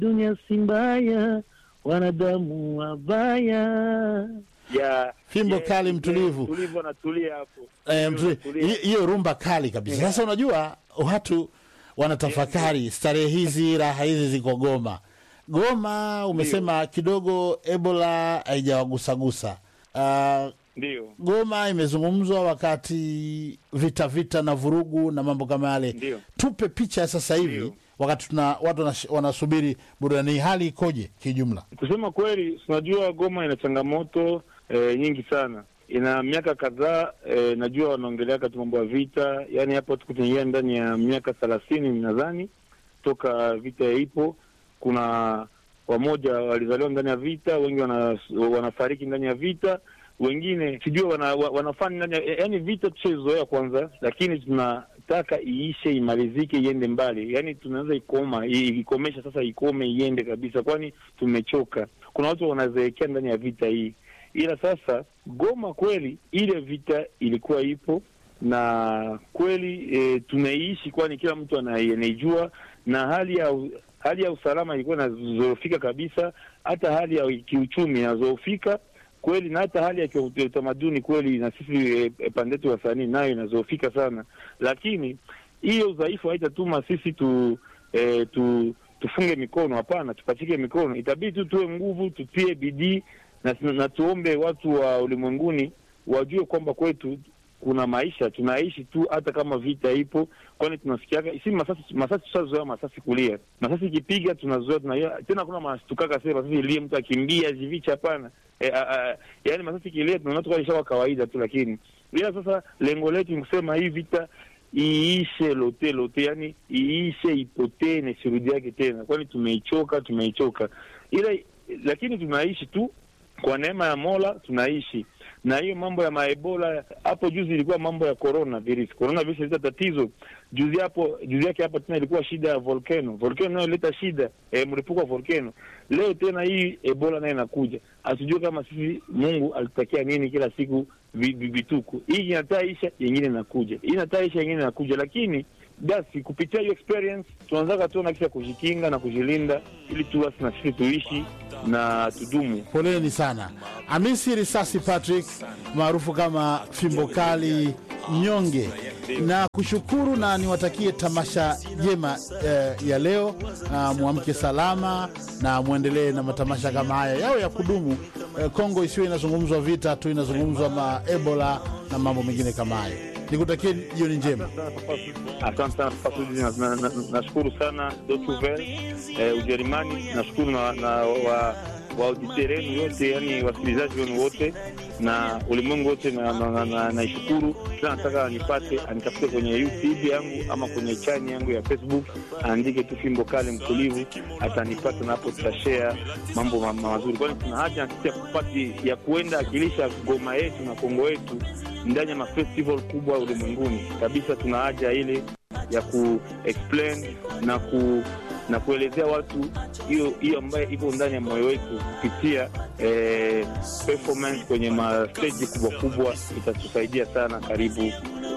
dunia si mbaya, wanadamu wabaya. Ya Fimbo ya- kali ya- mtulivu. Mtulivu anatulia hapo. Eh, mzuri. Tulia. Hi- hiyo rumba kali kabisa. Sasa unajua watu wanatafakari starehe hizi, raha hizi ziko Goma. Goma umesema kidogo Ebola haijawagusagusa. Uh, Ndio, Goma imezungumzwa wakati vita vita na vurugu na mambo kama yale. Ndio. Tupe picha ya sasa hivi Ndio. wakati tuna watu wanash- wanasubiri burudani, hii hali ikoje kijumla? kusema kweli, tunajua Goma ina changamoto eh, nyingi sana. Ina miaka kadhaa eh, najua wanaongelea kati mambo ya vita, yaani hapo tuko tunaingia ndani ya miaka thelathini nadhani toka vita ipo. Kuna wamoja walizaliwa ndani ya vita, wengi wana, wanafariki ndani ya vita, wengine sijui wana, wa- wanafanya ndani ya yaani vita tushaizoea kwanza, lakini tunataka iishe, imalizike, iende mbali. Yaani tunaweza ikoma i- ikomesha sasa, ikome iende kabisa, kwani tumechoka. Kuna watu wanazeekea ndani ya vita hii, ila sasa Goma kweli ile vita ilikuwa ipo na kweli e, tunaiishi, kwani kila mtu ana- anaijua, na hali ya u- hali ya usalama ilikuwa inazorofika kabisa, hata hali ya kiuchumi inazorofika kweli, na hata hali ya kiu- utamaduni kweli, na sisi e, e, pande yetu wasanii nayo inazorofika sana, lakini hiyo udhaifu haitatuma sisi tu, e, tu tufunge mikono. Hapana, tupachike mikono, itabidi tu tuwe nguvu, tutie bidii na, na tuombe watu wa ulimwenguni wajue kwamba kwetu kuna maisha tunaishi tu, hata kama vita ipo, kwani tunasikiaga si masasi. Masasi tushazoea masasi kulia, masasi ikipiga tunazoea tunaia tena, kuna mastukaka sasa masasi ilie mtu akimbia jivicha, hapana. E, a, a, yani masasi ikilia tunaona tuka ishawa kawaida tu, lakini ila sasa lengo letu ni kusema hii vita iishe lote lote, yani iishe, ipotee na isirudi yake tena, kwani tumeichoka, tumeichoka ila lakini tunaishi tu kwa neema ya Mola tunaishi na hiyo mambo ya maebola. Hapo juzi ilikuwa mambo ya corona virus, corona virus ileta tatizo juzi hapo, juzi yake hapa tena ilikuwa shida ya volcano, volcano nayo ileta shida e, mlipuko wa volcano. Leo tena hii ebola nayo inakuja, asijue kama sisi Mungu alitakia nini kila siku vi- vi- vituko. Hii inataisha, yengine inakuja, hii inataisha, yengine inakuja, lakini basi kupitia hiyo experience tunaanzaga tu na kisha kujikinga na kujilinda, ili tu basi na sisi tuishi na tudumu. Poleni sana. Hamisi Risasi Patrick maarufu kama Fimbo Kali Mnyonge, na kushukuru na niwatakie tamasha jema eh, ya leo. Na mwamke salama na mwendelee na matamasha kama haya yao ya kudumu. Eh, Kongo isiwe inazungumzwa vita tu, inazungumzwa ma Ebola na mambo mengine kama hayo. Nikutakie jioni njema. Asante sana Papa Sudi, na- na- na- nashukuru sana Deutsche Welle eh, Ujerumani. Nashukuru na, na wa waauditeur wenu yote, yani wasikilizaji wenu wote na ulimwengu wote, na naishukuru na, na, naishukuru. kila nataka anipate anitafute kwenye YouTube yangu ama kwenye chani yangu ya Facebook, aandike tu Fimbo Kali Mtulivu, atanipata na hapo tutashare mambo ma- mazuri, kwani tuna haja na sisi ya kupati ya kuenda akilisha Goma yetu na Kongo yetu ndani ya mafestival kubwa ulimwenguni kabisa. Tuna haja ile ya ku explain na ku na kuelezea watu hiyo hiyo ambayo iko ndani ya moyo wetu kupitia eh, performance kwenye masteji kubwa kubwa, itatusaidia sana. Karibu